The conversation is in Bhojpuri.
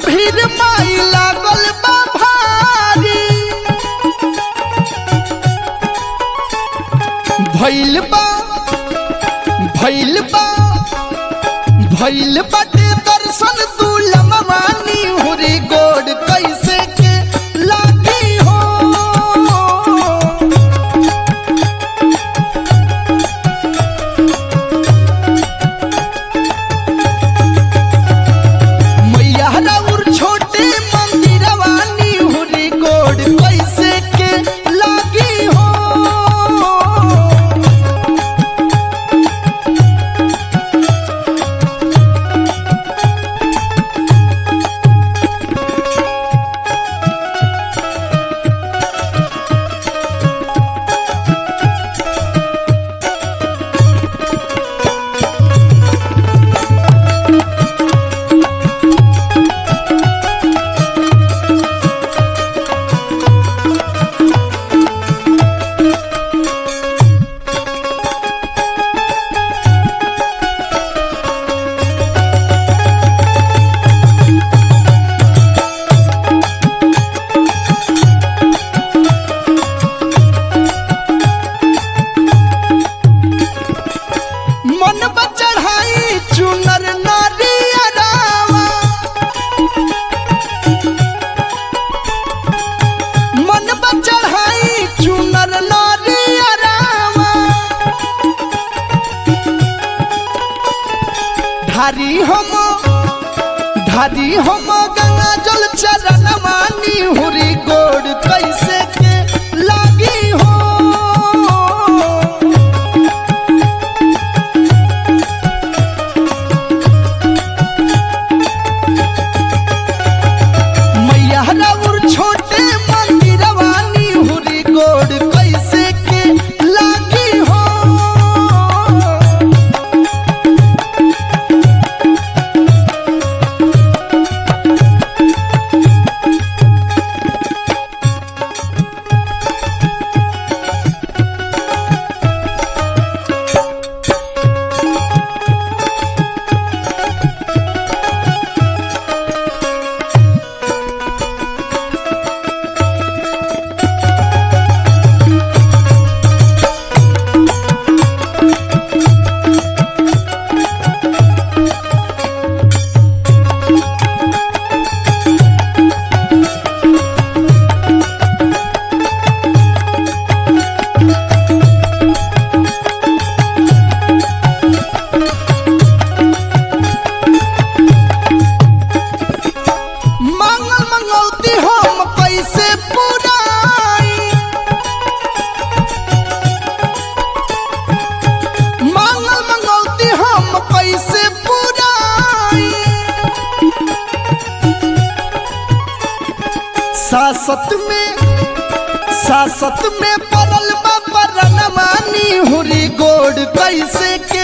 भीड़ माई लागल बा भारी भइल बा भइल बा भइल बाटे दर्शन दुलम मानी हुरी गोड़ कैसे के लागी हो मैया राउर छोटे मंदिरवानी हुरी गोड़ कैसे के लागी हो मन बचढ़ाई चुनर नारियरावा मन बचढ़ाई चुनर नारियरावा धारी हम धारी हम गंगा जल चरण मानी हुरी गोड़ कैसे के लागी हो मैया राउर छोटे मंदिरवानी हुरी गोड़ कैसे के लागी हो मंगल मंगौती हम कैसे पुराई मंगल मंगौती हम कैसे पुराई सासत में सासत में पड़ल बा परन मानी हुरी गोड़ कैसे के